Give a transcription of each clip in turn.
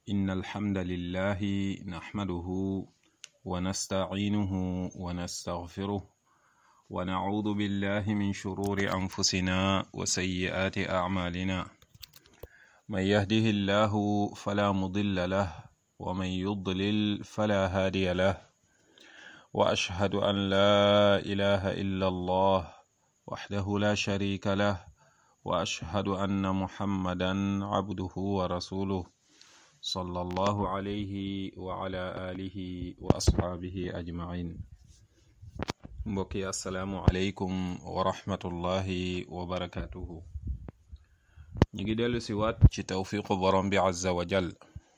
إن الحمد لله نحمده ونستعينه ونستغفره ونعوذ بالله من شرور أنفسنا وسيئات أعمالنا من يهده الله فلا مضل له ومن يضلل فلا هادي له وأشهد أن لا إله إلا الله وحده لا شريك له وأشهد أن محمدا عبده ورسوله صلى الله عليه وعلى آله وأصحابه أجمعين mbokki asalaamu aleykum wa rahmatullahi wa barakatuhu ñu ngi dellu si waat ci tawfiqu borom bi azza wa jal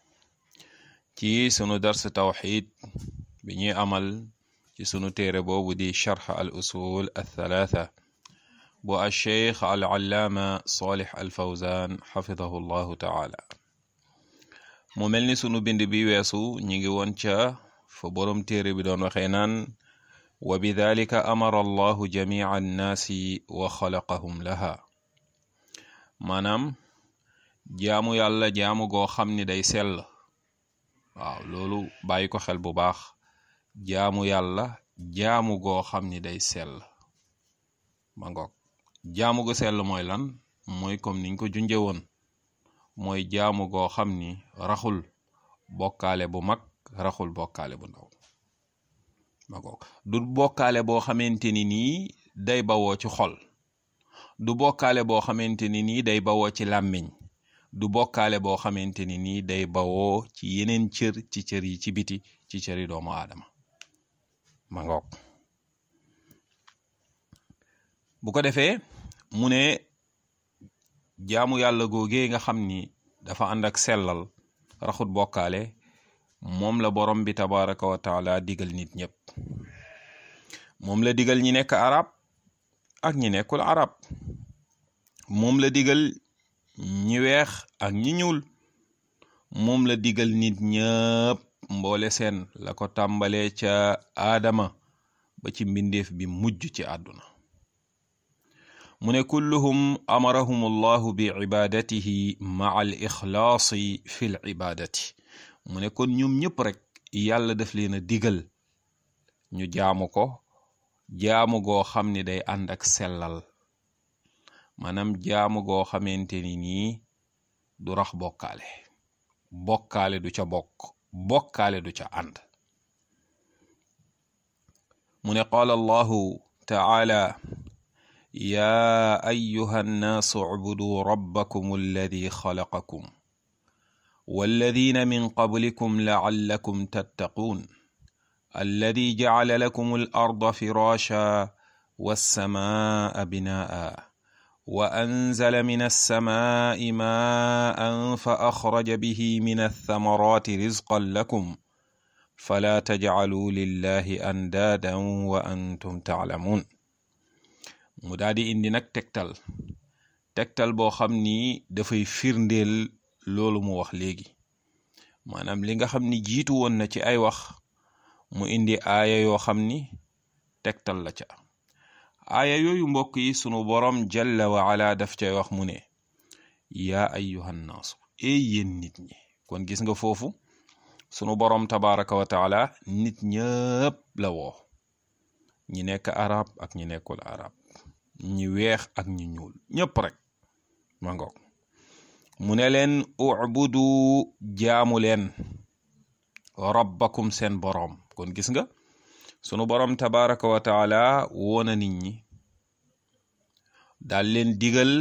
ci sunu dars tawxid bi ñuy amal ci sunu téere boobu di charx al usul althalatha bu alcheikh al allaama salih al fawzan xafidahu llahu taala mu mel ni sunu bind bi weesu ñi ngi woon ca fa borom téere bi doon waxee naan wa bidalika amara allahu jamica annaasi wa xalaqahum laha maanaam jaamu yàlla jaamu goo xam ni day sell waaw loolu bàyyi ko xel bu baax jaamu yàlla jaamu goo xam ni day sell ma ngoog jaamu gu sell mooy lan mooy comme niñ ko junje woon mooy jaamu goo xam ni raxul bokkaale bu mag raxul bokkaale bu ndaw ma ngoog du bokkaale boo xamante ni nii day bawoo ci xol du bokkaale boo xamante ni nii day bawoo ci làmmiñ du bokkaale boo xamante ni nii day bawoo ci yeneen cër ci cër yi ci biti ci cëri doomu aadama ma ngoog bu ko defee mu ne jaamu yàlla googee nga xam ni dafa ànd ak sellal raxut bokkaale moom la borom bi tabaraka wa taala digal nit ñëpp moom la digal ñi nekk arab ak ñi nekkul arab moom la digal ñi weex ak ñi ñuul moom la digal nit ñëpp mboole seen la ko tàmbalee ca aadama ba ci mbindeef bi mujj ci àdduna mu ne kulluhum amarahum allahu bi ibadatihi maa al ixlaasi fi l ibadati mu ne kon ñoom ñëpp rek yàlla daf leen a digal ñu jaamu ko jaamu goo xam ni day ànd ak sellal maanaam jaamu goo xamante ni nii du rax bokkaale bokkaale du ca bokk bokkaale du ca ànd mu ne qaala allahu taala yaa ayuha nnaasu ucbuduu rabbakum alladi xalaqakum walladina min qablikum lacallakum tattaquun alladi jacala lakum alarda firaasha wassamaa binaa'a wa anzala min alsamaai maa'an fa axraja bihi min althamaraati rizqan lakum falaa tajcaluu lillahi andaadan wa antum taclamuun mu daal di indi nag tegtal tegtal boo xam ni dafay firndeel loolu mu wax léegi maanaam li nga xam ni jiitu woon na ci ay wax mu indi aaya yoo xam ni tegtal la ca aaya yooyu mbokk yi sunu boroom jalla wa ala daf cay wax mu ne yaa ayyuhan naasu ey yéen nit ñi kon gis nga foofu sunu boroom tabaraka wa taala nit ñëpp la woo ñi nekk arab ak ñi nekkul arab ñi weex ak ñi ñuul ñëpp rek ma ngoog mu ne leen ubudu jaamu leen rabbakum seen boroom kon gis nga sunu boroom tabaraka wa taala woona nit ñi daal leen digal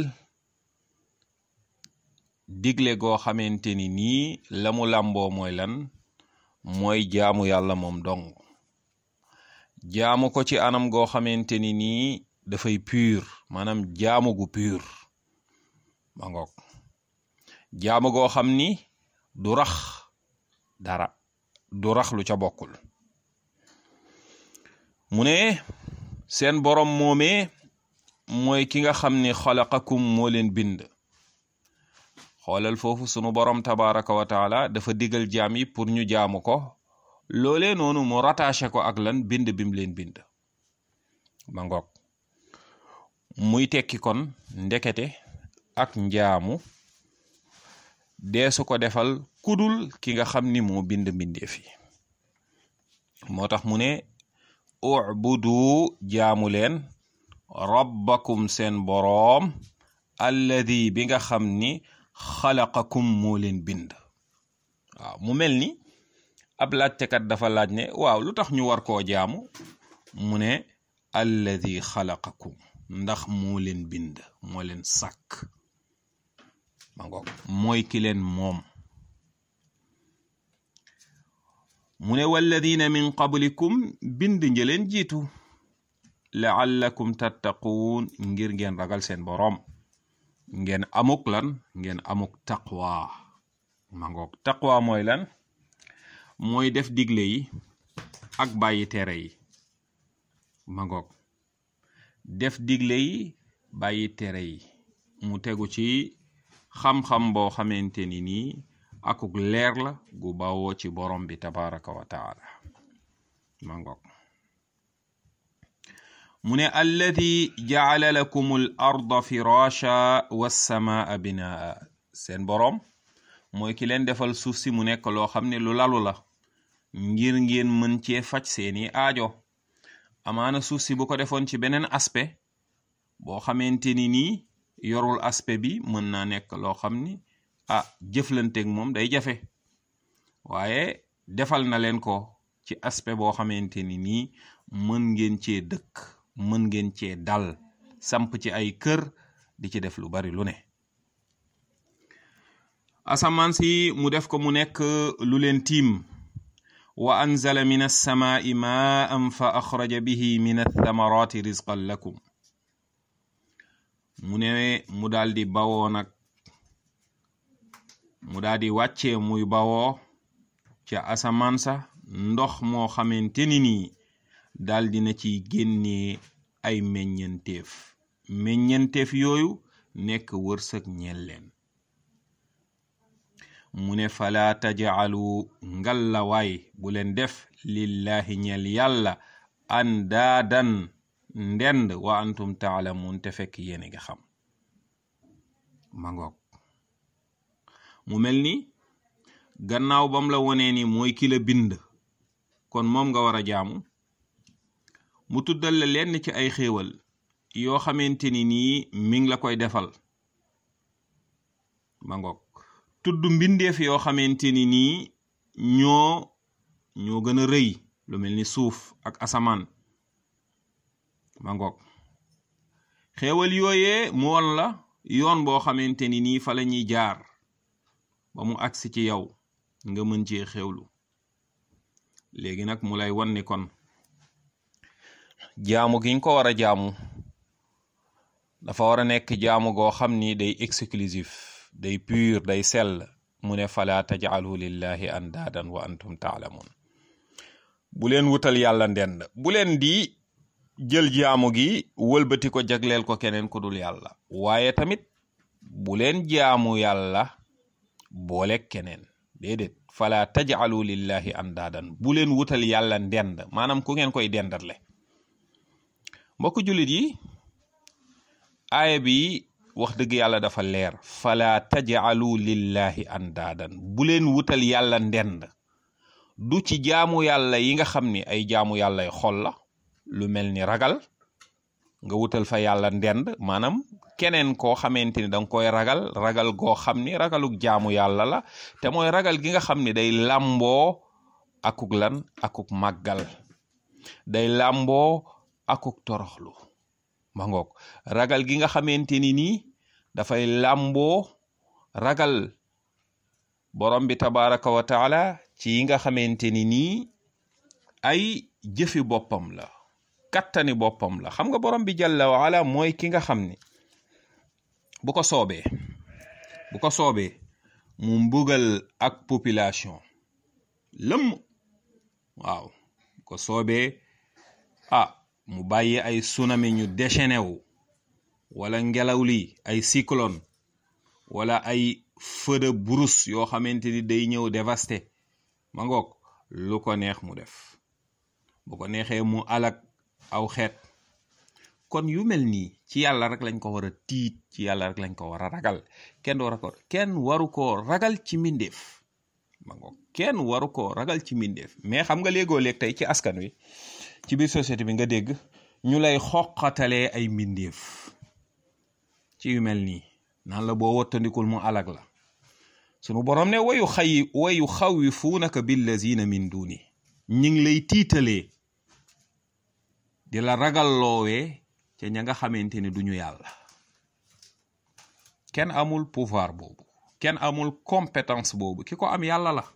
digle goo xamante ni nii la mu làmboo mooy lan mooy jaamu yàlla moom dong jaamu ko ci anam goo xamante ni nii dafay pur maanaam jaamu gu pur ma ngoog jaamu goo xam ni du rax dara du rax lu ca bokkul mu ne seen borom moomee mooy ki nga xam ni xalaqakum moo leen bind xoolal foofu sunu borom tabaraka wa taala dafa digal jaam yi pour ñu jaamu ko loolee noonu mu rattaché ko ak lan bind bim leen bind ma ngoog muy tekki kon ndekete ak njaamu deesu ko defal kudul ki nga xam ni moo bind mbindeef yi moo tax mu ne ubudu jaamu leen rabbakum seen boroom alladi bi nga xam ni xalaqakum moo leen bind waaw mu mel ni ab laajtekat dafa laaj ne waaw lu tax ñu war koo jaamu mu ne alladi xalaqakum ndax moo leen bind moo leen sàkk ma ngoog mooy ki leen moom mu ne walladina min qablikum bind njëleen jiitu laallakum tattaquun ngir ngeen ragal seen boroom ngeen amuk lan ngeen amuk taqwa ma ngoog taqwa mooy lan mooy def digle yi ak bàyyi tere yi ma ngoog def digle yi bàyyi tere yi mu tegu ci xam-xam boo xamante ni nii akuk leer la gu bawoo ci borom bi tabaraka wa taala ma ngoog mu ne alladi jaala lakum al arda firasha wassamaa binaa seen boroom mooy ki leen defal suuf si mu nekk loo xam ne lu lalu la ngir ngeen mën cee faj seeni aajo amaana suuf si bu ko defoon ci beneen aspect boo xamante ni nii yorul aspect bi mën naa nekk loo xam ni ah jëflanteeg moom day jafe waaye defal na leen ko ci aspect boo xamante ni nii mën ngeen cee dëkk mën ngeen cee dal samp ci ay kër di ci def lu bari lu ne asamaan si mu def ko mu nekk lu leen tiim wa anzala min alsamaai maan fa axraja bihi min althamarati rizqan lakum mu ne mu daal di bawoo nag mu daal di wàccee muy bawoo ca asamaan sa ndox moo xamante ni nii daal dina ciy génnee ay meññenteef meññenteef yooyu nekk wërsëg ñeel leen mu ne fala tajaalu ngalla waay bu leen def lillahi ñeel yàlla andaadan ndend wa antum taalamuun te fekk yéen nga xam ma ngoog mu mel ni gannaaw bam la wonee ni mooy ki la bind kon moom nga war a jaamu mu tuddal la lenn ci ay xéewal yoo xamante ni nii mi ngi la koy defal ma ngoog tudd mbindeef yoo xamante ni nii ñoo ñoo gën a rëy lu mel ni suuf ak asamaan ma ngoog xéewal yooyee mu won la yoon boo xamante ni nii fa la ñuy jaar ba mu agsi ci yow nga mën cee xéewlu léegi nag mu lay wan ni kon jaamu gi nga ko war a jaamu dafa war a nekk jaamu goo xam ni day exclusif day pur day sell mu ne fala tajcalu lillahi andaadan wa antum taalamun bu leen wutal yàlla ndend bu leen di jël jaamu gi wëlbati ko jagleel ko keneen ku dul yàlla waaye tamit bu leen jaamu yàlla boole keneen déedéet fala tajcalu lillahi andaadan bu leen wutal yàlla ndend maanaam ku ngeen koy dendatle mbokk jullit yi aaya bi wax dëgg yàlla dafa leer fala tajcalu lillahi andaadan bu leen wutal yàlla ndend du ci jaamu yàlla yi nga xam ni ay jaamu yàllay xol la lu mel ni ragal nga wutal fa yàlla ndend maanaam keneen koo xamante ni danga koy ragal ragal goo xam ni ragaluk jaamu yàlla la te mooy ragal gi nga xam ni day làmboo akuk lan akuk màggal day làmboo akuk toroxlu ma ngoog ragal gi nga xamante ni nii dafay làmboo ragal borom bi tabaraka wa taala ci yi nga xamante ni nii ay jëfi boppam la kattani boppam la xam nga borom bi jalla wa ala mooy ki nga xam ni bu ko soobee bu ko soobee mu mbugal ak population lëmm waaw bu ko soobee ah mu bàyyi ay tsunami ñu déchaîné wu wala ngelaw li ay cyclone wala ay feu de brousse yoo xamante ni day ñëw dévasté ma ngoog lu ko neex mu def bu ko neexee mu alak aw xeet kon yu mel nii ci yàlla rek lañ ko war a tiit ci yàlla rek lañ ko war a ragal kenn war a ko kenn waru koo ragal ci mbindeef ma ngoog kenn waru koo ragal ci mbindeef mais xam nga léegoo léeg tey ci askan wi ci biir société bi nga dégg ñu lay xoqatalee ay mbindeef ci yu mel nii naan la boo wattandikul mu alag la sunu borom ne wayu xayi wayu xawifuunaka billazina min duni ñi ngi lay tiitalee di la ragalloowee ca ña nga xamante ne duñu yàlla kenn amul pouvoir boobu kenn amul compétence boobu ki ko am yàlla la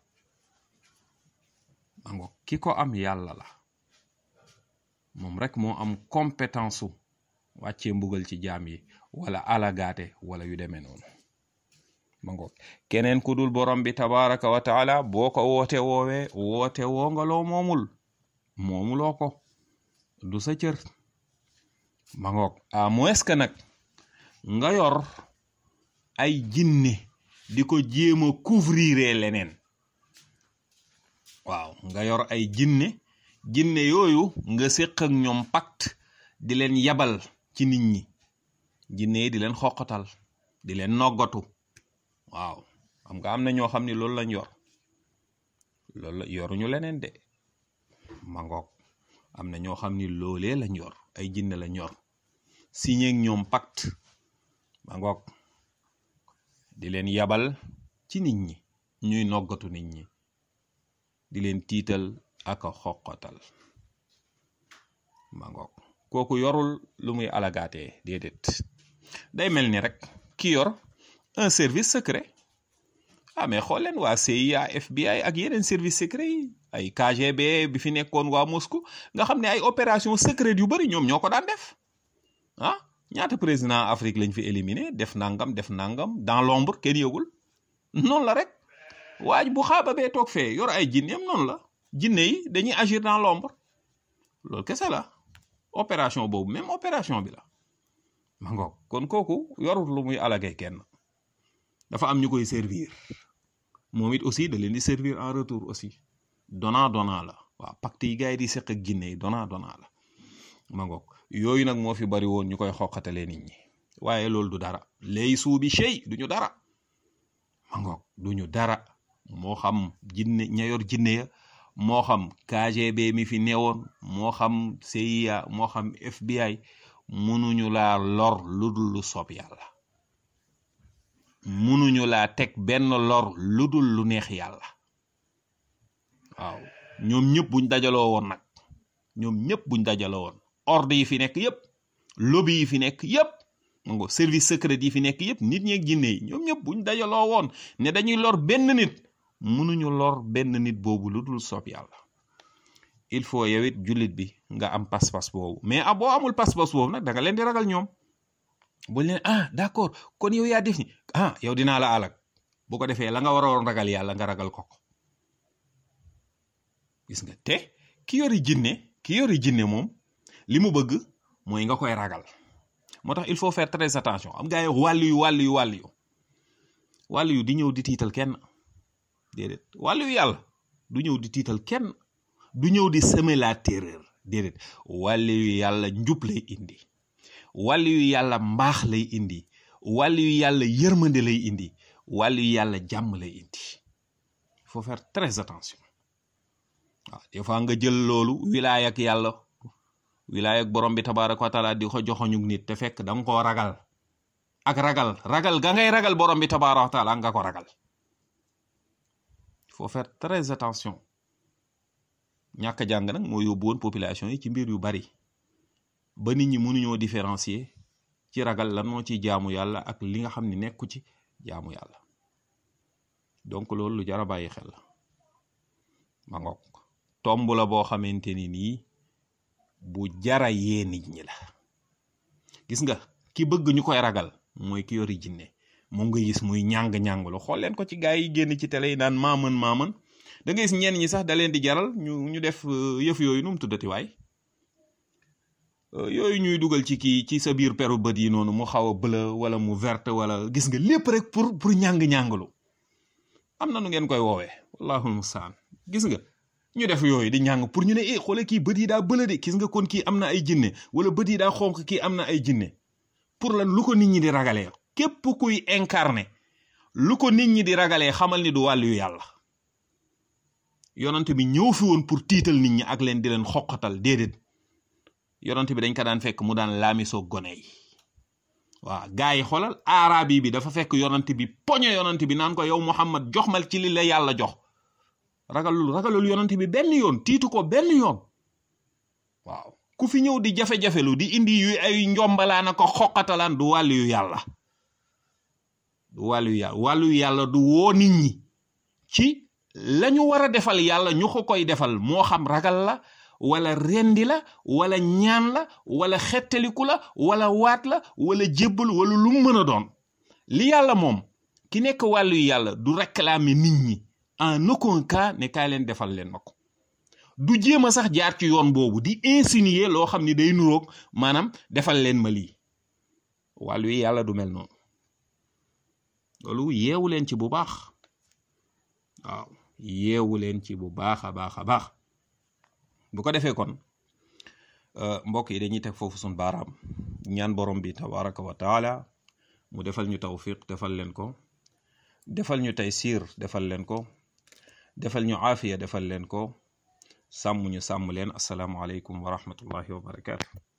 mango ki ko am yàlla la moom rek moo am compétence su wàccee mbugal ci jaam yi wala alagaate wala yu demee noonu mango keneen ku dul borom bi tabaraka wa taala boo ko woote woowee woote woo nga loo moomul moomuloo ko du sa cër ma ngoog à moins que nag nga yor ay jinne di ko jéem a couvrir leneen waaw nga yor ay jinne jinne yooyu nga séq ak ñoom pacte di leen yabal ci nit ñi jinne yi di leen xoqatal di leen noggatu waaw xam nga am na ñoo xam ni loolu lañ yor loolu la yoruñu leneen de ma ngoog am na ñoo xam ni loolee lañ yor ay jinne lañ yor signé ak ñoom pacte ma ngoog di leen yabal ci nit ñi ñuy noggatu nit ñi di leen tiital ak a xoqatal ma ngoog kooku yorul lu muy alagaatee déedéet day mel ni rek ki yor un service secret ah mais xool leen waa CIA FBI ak yeneen service secret yi ay KGB bi fi nekkoon waa Moscou nga xam ne ay opération secrète yu bari ñoom ñoo ko daan def ah ñaata président Afrique lañ fi éliminé def nangam def nangam dans l'ombre kenn yëgul noonu la rek waaj bu xaaba bee toog fee yor ay jinneem noonu la jinne yi dañuy agir dans l'ombre loolu kese la opération boobu même opération bi la ma ngoog kon kooku yorut lu muy alagee kenn dafa am ñu koy servir moom it aussi da leen di servir en retour aussi donnant donnant la waaw pacte yi gars yi di seq ak jinne yi donnant donnant la ma ngoog yooyu nag moo fi bari woon ñu koy xoqatalee nit ñi waaye loolu du dara lay suubi chey du ñu dara ma ngoog du ñu dara moo xam jinne ña yor jinne ya moo xam KGB mi fi newoon moo xam CIA moo xam FBI munuñu laa lor lu dul lu soob yàlla munuñu laa teg benn lor lu dul lu neex yàlla waaw ñoom ñëpp buñ dajaloo woon nag ñoom ñëpp buñ dajaloo woon ordre yi fi nekk yëpp lobby yi fi nekk yëpp mango service secret yi fi nekk yëpp nit ñi ak jinne yi ñoom ñëpp buñ dajaloo woon ne dañuy lor benn nit munuñu lor benn nit boobu lu dul soob yàlla il faut yow it jullit bi nga am pas-pas boobu mais ah boo amul pas-pas boobu nag da nga leen di ragal ñoom buñ leen ah d'accord kon yow yaa def ni ah yow dinaa la alak bu ko defee la nga waroon ragal yàlla nga ragal ko ko gis nga te ki yori jinne ki yori jinne moom li mu bëgg mooy nga koy ragal moo tax il faut faire très attention am gaa yi wàllu yu wàllu yu wàllu yu wàllu yu di ñëw di tiital kenn déedéet wàllu yu yàlla du ñëw di tiital kenn du ñëw di semer la terreur déedéet wàllu yu yàlla njub lay indi wàllu yu yàlla mbaax lay indi wàllu yu yàlla yërmande lay indi wàllu yu yàlla jàmm lay indi il faut faire très attention waaw des fois nga jël loolu wilaay ak yàlla wilaay ak borom bi tabaraka wa taala di ko joxoñu nit te fekk da nga koo ragal ak ragal ragal ga ngay ragal borom bi tabaraka wa taala nga ko ragal il faut faire très attention ñàkk a jàng nag moo yóbbu woon population yi ci mbir yu bari ba nit ñi mënuñoo différencier ci ragal lan moo ci jaamu yàlla ak li nga xam ne nekku ci jaamu yàlla donc loolu lu jar a bàyyi xel la ma ngoog tomb la boo xamante ni nii bu jara yee nit ñi la gis nga ki bëgg ñu koy ragal mooy ki yori jinne moom nga gis muy ñàng-ñànglu xool leen ko ci gaa yi génn ci télé yi naan maaman maaman da nga gis ñenn ñi sax da leen di jaral ñu ñu def yëf yooyu nu mu tuddati waay yooyu ñuy dugal ci kii ci sa biir peru bët yi noonu mu xaw a bleu wala mu verte wala gis nga lépp rek pour pour ñàng-ñànglu am na nu ngeen koy woowee wallahul mustaan gis nga ñu def yooyu di ñàng pour ñu ne eh xoole kii bët yi daa bëla de gis nga kon kii am na ay jinne wala bët yi daa xonq kii am na ay jinne pour lan lu ko nit ñi di ragalee képp kuy incarné lu ko nit ñi di ragalee xamal ni du wàllu yu yàlla yonante bi ñëw fi woon pour tiital nit ñi ak leen di leen xoqatal déedéet yonante bi dañ ko daan fekk mu daan laamisoo gone yi waaw gars yi xoolal aarabi bi dafa fekk yonante bi poñe yonante bi naan ko yow Muhammad jox mal ci li la yàlla jox ragalul ragalul yonante bi benn yoon tiitu ko benn yoon waaw ku fi ñëw di jafe-jafelu di indi yu ay njombalaan ko xoqatalaan du wàllu yu yàlla du wàllu yu yàlla wàllu yu yàlla du woo nit ñi ci lañu war a defal yàlla ñu ko koy defal moo xam ragal la wala rendi la wala ñaan la wala xettaliku la wala waat la wala jébbal wala lu mu mën a doon li yàlla moom ki nekk wàllu yu yàlla du réclamer nit ñi en aucun cas ne kaay leen defal leen ma ko du jéem a sax jaar ci yoon boobu di insinuer loo xam ni day nuroog maanaam defal leen ma lii wàllu yi yàlla du mel noonu loolu yeewu leen ci bu baax waaw yeewu leen ci bu baax a baax a baax bu ko defee kon mbokk yi dañuy teg foofu suñ baaraam ñaan borom bi tabaraka wa taala mu defal ñu tawfiq defal leen ko defal ñu taysiir defal leen ko defal ñu aafiya defal leen ko sàmm ñu sàmm leen asalaamualeykum wa rahmatullahi wa barakaatu